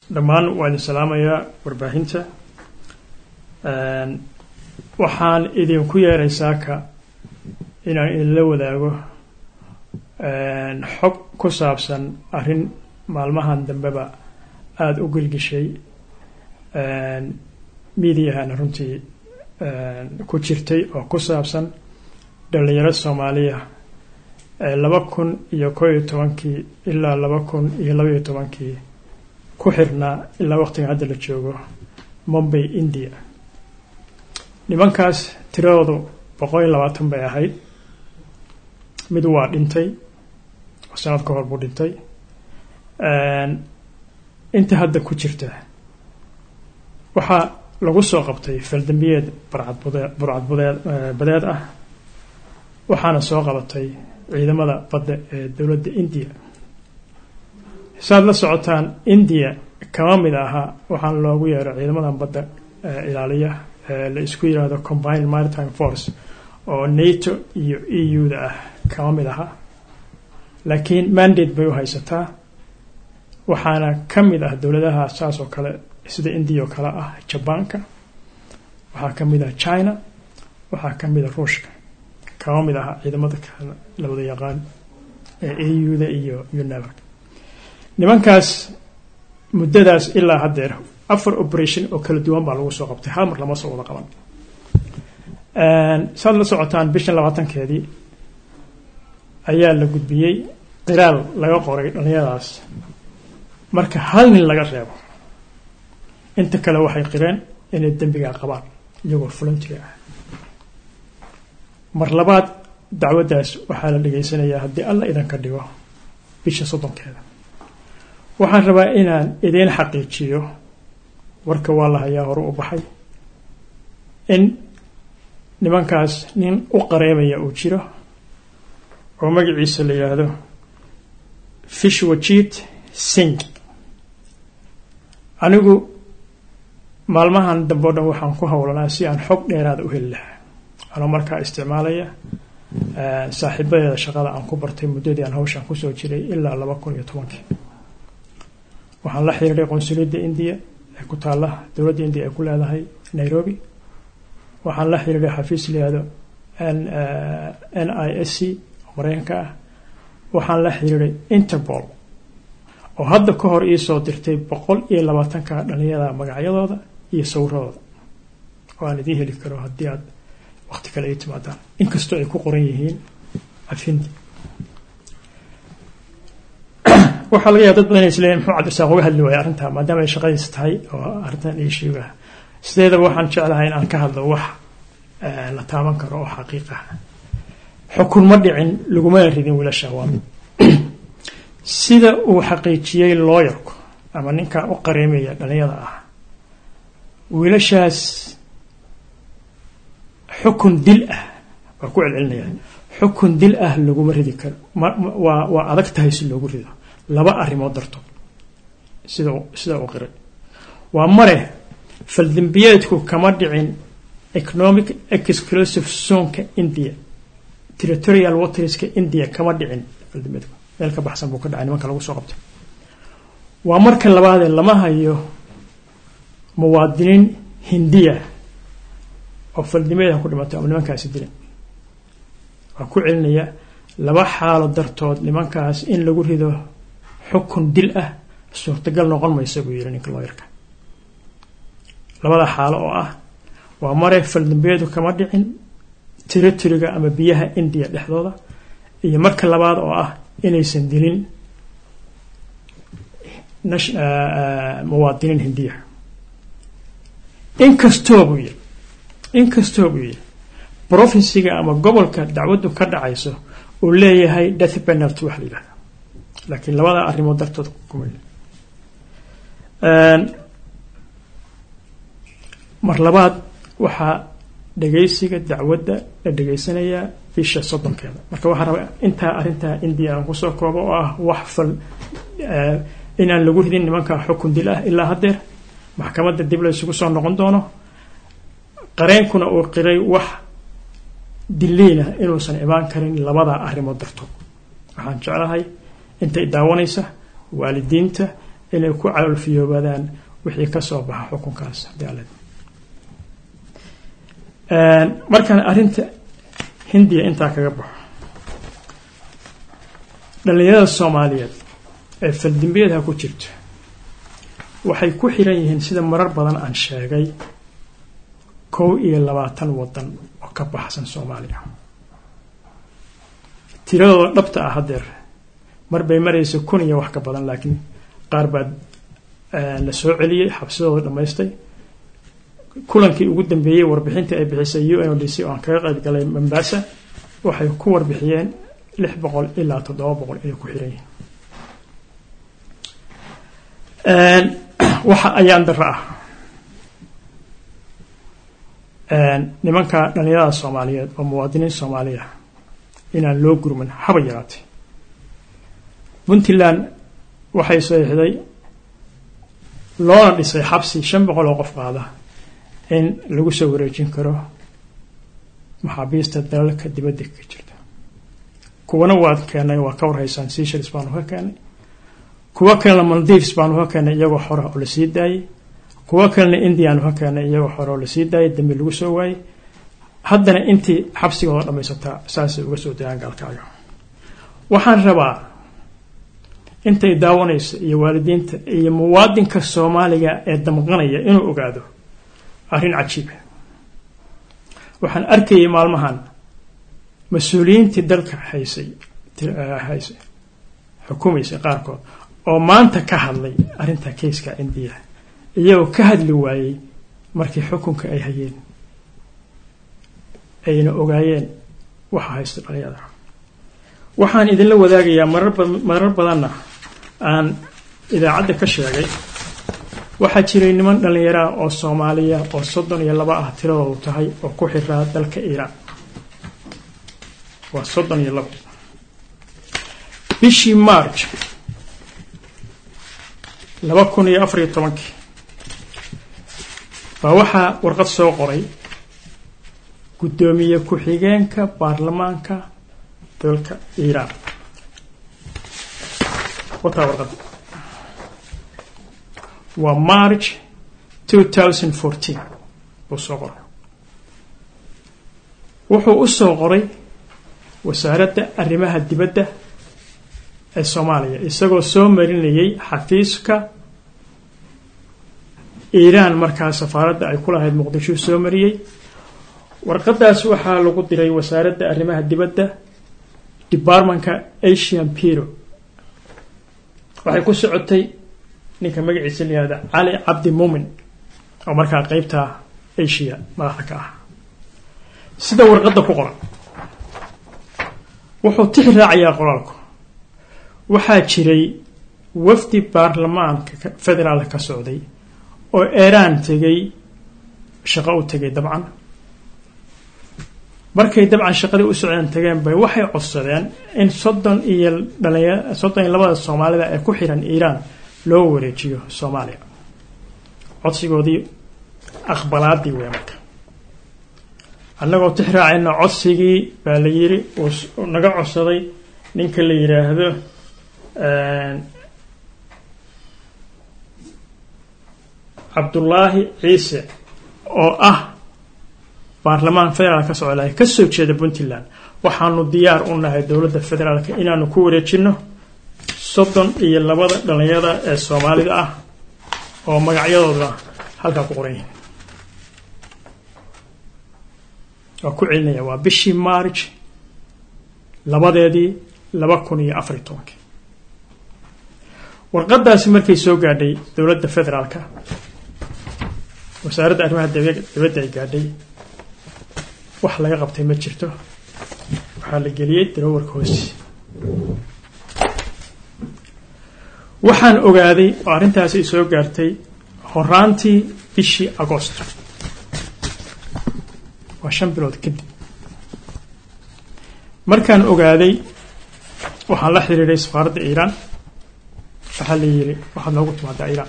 dhammaan waa idin salaamayaa warbaahinta waxaan idinku yeeray saaka inaan idinla wadaago xog ku saabsan arrin maalmahan dambeba aada u gelgishay miidiyahana runtii ku jirtay oo ku saabsan dhalinyaro soomaaliya ee laba kun iyo koo iyo tobankii ilaa laba kun iyo labaiyo tobankii ku xirnaa ilaa waqtigan hadda la joogo mumbay india nimankaas tiradoodu boqol iyo labaatan bay ahayd mid waa dhintay oo sanad ka hor buu dhintay inta hadda ku jirta waxaa lagu soo qabtay faldambiyeed barcadbudeed burcadbudeed badeed ah waxaana soo qabatay ciidamada badda ee dowladda indiya saad la socotaan indiya kama mid ahaa waxaana loogu yeero ciidamadan badda ilaaliya la isku yiraahdo combined maritime force oo nato iyo e u da ah kama mid aha laakiin mandate bay u haysataa waxaana ka mid ah dowladaha saas oo kale sida indiya oo kale ah jabaanka waxaa ka mid ah china waxaa ka mid ah ruushka kama mid aha ciidamada kale la wada yaqaan ee e u da iyo iyo neverk nimankaas muddadaas ilaa haddeer afar operation oo kala duwan baa lagu soo qabtay hal mar lama soo wada qaban saad la socotaan bishan labaatankeedii ayaa la gudbiyey qiraal laga qoray dhalinyadaas marka hal nin laga reebo inta kale waxay qireen inay dembigaa qabaan iyagoo volunteer ah mar labaad dacwaddaas waxaa la dhegaysanayaa haddii alla idanka dhigo bisha soddonkeeda waxaan rabaa inaan idiin xaqiijiyo warka waa la hayaa hore u baxay in nimankaas nin u qareemaya uu jiro oo magaciisa la yidhaahdo fishwajit sing anigu maalmahan dambe o dhan waxaan ku howlanaa si aan xog dheeraada u heli lahaa anoo markaa isticmaalaya saaxiibadeeda shaqada aan ku bartay muddadii aan hawshaan kusoo jiray ilaa laba kun iyo tobankii waxaan la xiriiray qonsuliyadda indiya ee ku taalla dowladda indiya ay ku leedahay nairobi waxaan la xiriiray xafiis layihahdo n i s c oo mareykanka ah waxaan la xiriiray interpol oo hadda ka hor iisoo dirtay boqol iyo labaatanka dhalinyada magacyadooda iyo sawiradooda oo aan idiin heli karo haddii aad waqti kale ay timaadaan inkastoo ay ku qoran yihiin afindi waxaa laga yaaba dad badan isleeyihin muxuu cabdirasaaq uga hadli waaya arrintaa maadaama ay shaqadiisa tahay oo arrintan ishiiga sideedaba waxaan jeclahay in aan ka hadlo wax la taaban karo oo xaqiiqa xukun ma dhicin lagumana ridin wiilasha waa mid sida uu xaqiijiyey looyarku ama ninkan u qareemaya dhalinyada ah wiilashaas xukun dil ah waa ku celcelinaya xukun dil ah laguma ridi karo waa waa adag tahay si loogu rido laba arrimood dartood sida sida uu qiray waa mare faldembiyeedku kama dhicin economic exclusive zoneka india territorial waterska india kama dhicin faldembiyeedku meel ka baxsan buu ka dhacay nimanka lagu soo qabtay waa marka labaadee lama hayo muwaadiniin hindiya oo faldembiyeedka ku dhimatay ama nimankaasi dilan waa ku celinaya laba xaalo dartood nimankaas in lagu rido xukun dil ah suurtagal noqon maysa buu yiri ninka looyarka labada xaalo oo ah waa mare faldambeedu kama dhicin territoriga ama biyaha indiya dhexdooda iyo marka labaad oo ah inaysan dilin muwaadiniin hindiya inkastoo buu yiri inkastoo buu yiri provinsiga ama gobolka dacwaddu ka dhacayso uu leeyahay death penalty wax la yidhahda laakiin labada arrimood dartood kuma mar labaad waxaa dhegaysiga dacwadda la dhegaysanayaa bisha soddonkeeda marka waxaa rabaa intaa arrintaa indiya aan kusoo koobo oo ah wax fal inaan lagu ridin nimanka xukun dil ah ilaa haddeer maxkamadda dib la isugu soo noqon doono qareenkuna uu qiray wax diliina inuusan imaan karin labada arrimood dartood waxaan jeclahay intay daawanaysa waalidiinta inay ku calolfiyoobaadaan wixii ka soo baxa xukunkaas haddii alle markaan arrinta hindiya intaa kaga baxo dhallinyarada soomaaliyeed ee faldimbiyeedha ku jirto waxay ku xiran yihiin sida marar badan aan sheegay kow iyo labaatan waddan oo ka baxsan soomaaliya tiradooda dhabta ah haddeer mar bay maraysa kun iyo wax ka badan laakiin qaar baa la soo celiyey xabsidooda dhammaystay kulankii ugu dambeeyey warbixintii ay bixisay u n o d c oo aan kaga qayb galay mombasa waxay ku warbixiyeen lix boqol ilaa toddoba boqol inay ku xiran yihiin waxa ayaan daro ah nimanka dhallinyarada soomaaliyeed oo muwaadiniin soomaaliya inaan loo gurman haba yaraatay puntland waxay saxiixday loona dhisay xabsi shan boqol oo qof qaada in lagu soo wareejin karo maxaabiista dalalka dibadda ka jirta kuwana waad keenay waa ka warhaysaan seychelles baanu ka keenay kuwo kalena maldives baanu ka keenay iyagoo xora oo lasii daayey kuwo kalena indiaanu ka keenay iyagoo xora oo lasii daayay dambi lagu soo waayey haddana intii xabsigooda dhammaysataa saasay uga soo dayaan gaalkaaga waxaan rabaa intay daawanayso iyo waalidiinta iyo muwaadinka soomaaliga ee damqanaya inuu ogaado arrin cajiiba waxaan arkayay maalmahan mas-uuliyiintii dalka haysay haysay xukumaysay qaarkood oo maanta ka hadlay arrinta kayska indiya iyagoo ka hadli waayey markii xukunka ay hayeen ayna ogaayeen waxa haysta dhalinyada waxaan idinla wadaagayaa marar badanna aan idaacadda ka sheegay waxaa jiray niman dhallinyaraah oo soomaaliya oo soddon iyo laba ah tiradoodu tahay oo ku xiraa dalka iiraan waa soddon iyo labo bishii march laba kun iyo afariyo tobankii baa waxaa warqad soo qoray guddoomiye ku-xigeenka baarlamaanka dalka iiraan wataa warqadda waa march two thousand fourteen buu soo qoray wuxuu u soo qoray wasaaradda arrimaha dibadda ee soomaaliya isagoo soo marinayay xafiiska iiraan markaa safaaradda ay ku lahayd muqdisho soo mariyey warqadaas waxaa lagu diray wasaaradda arrimaha dibadda departmentka asian piro waxay ku socotay ninka magaciisa layihahda cali cabdi muumin oo markaa qeybta asia madaxda ka ah sida warqadda ku qoran wuxuu tixi raacayaa qoraalku waxaa jiray wafdi baarlamaanka federaalka ka socday oo iiraan tegay shaqo u tegay dabcan markay dabcan shaqadii u socdeen tageen bay waxay codsadeen in soddon iyo dhalinya soddon iyo labada soomaalida ee ku xiran iiraan loo wareejiyo soomaaliya codsigoodii aqbalaadii wey marka annagoo tix raacayna codsigii baa la yiri uu naga codsaday ninka la yidhaahdo cabdullaahi ciise oo ah baarlamaan federaal ka socda ka soo jeeda puntland waxaanu diyaar u nahay dowladda federaalka inaanu ku wareejino soddon iyo labada dhalinyarada ee soomaalida ah oo magacyadooduna halkaa ku qoran yihiin waa ku celinaya waa bishii march labadeedii laba kun iyo afar iyo tobankii warqadaasi markay soo gaadhay dowladda federaalka wasaaradda arrimaha dibadda ay gaadhay wax laga qabtay ma jirto waxaa la geliyey darowarka hoosi waxaan ogaaday oo arrintaasi ay soo gaartay horaantii bishii agost waa shan bilood kadib markaan ogaaday waxaan la xiriiray safaaradda iiraan waxaa la yidhi waxaad noogu timaadaa iiraan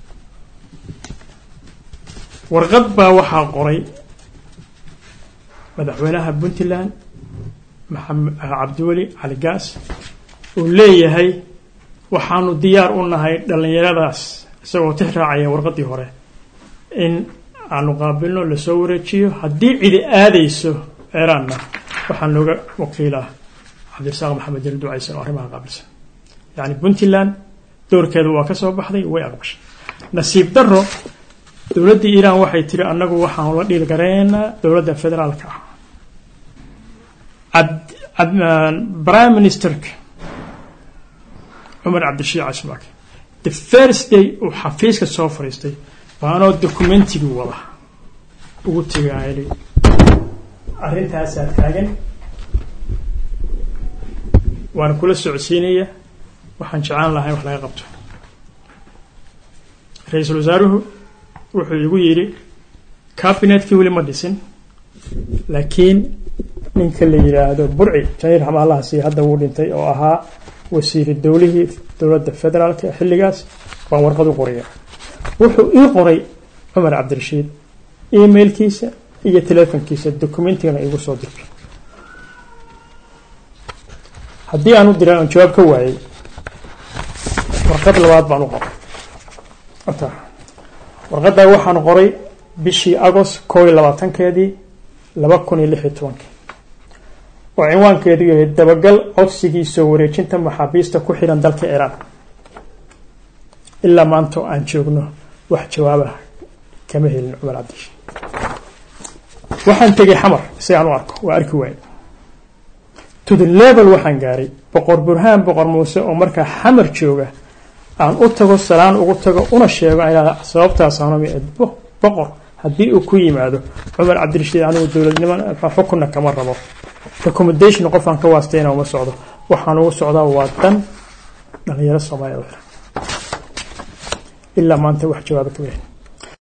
warqad baa waxaa qoray madaxweynaha puntland maxamed cabdiweli cali gaas uu leeyahay waxaanu diyaar u nahay dhallinyaradaas isagoo tix raacaya warqaddii hore in aanu qaabilno lasoo wareejiyo haddii cidi aadayso eeraanna waxaa nooga wakiila cabdirasaaq maxamed jali ducaysan oo arrimaha qaabilsan yacni puntland doorkeeda waa ka soo baxday way aqbashay nasiib daro dowladdii iiraan waxay tiri annagu waxaanu la dhiil garaynaynaa dowladda federaalka ah prime ministerka cumar cabdishiic casmaak the first day uu xafiiska soo fadhiistay baanoo documentigii wada ugu tegaayay arrintaasaa taagan waana kula socodsiinaya waxaan jeclaan lahay wax laga qabto ra-iisul wasaaruhu wuxuu igu yidhi cabinetkii weli ma dhisin laakiin ninka la yidhaahdo burci janiir xamaalaha sii hadda wuu dhintay oo ahaa wasiiri dowlihii dowladda federaalka xilligaas baan warqad u qoraya wuxuu ii qoray cumar cabdirashiid emailkiisa iyo telefonkiisa documentigana igu soo dirtay haddii aan u diray aan jawaab ka waayey warqad labaad baan u qoray warqaddaa waxaan qoray bishii agost koo iyo labaatankeedii laba kun iyo lix iyo tobankii oo cinwaankeedu yahay dabagal codsigii soo wareejinta maxaabiista ku xidhan dalka iiraan ilaa maanta aan joogno wax jawaabah kama helin cumar cabdishi waxaan tegay xamar si aan u arko waa arki waaye to the level waxaan gaaray boqor burhaan boqor muuse oo markaa xamar jooga aan u tago salaan ugu tago una sheego inaa sababtaasaanami boqor haddii uu ku yimaado cumar cabdirashiid anigu dowladnimo xukunna kama rabo recommendation qofaan ka waastayna uma socdo waxaan ugu socdaa waa dan dhalinyaro soomaaliya u xiran ilaa maanta wax jawaaba ka weyn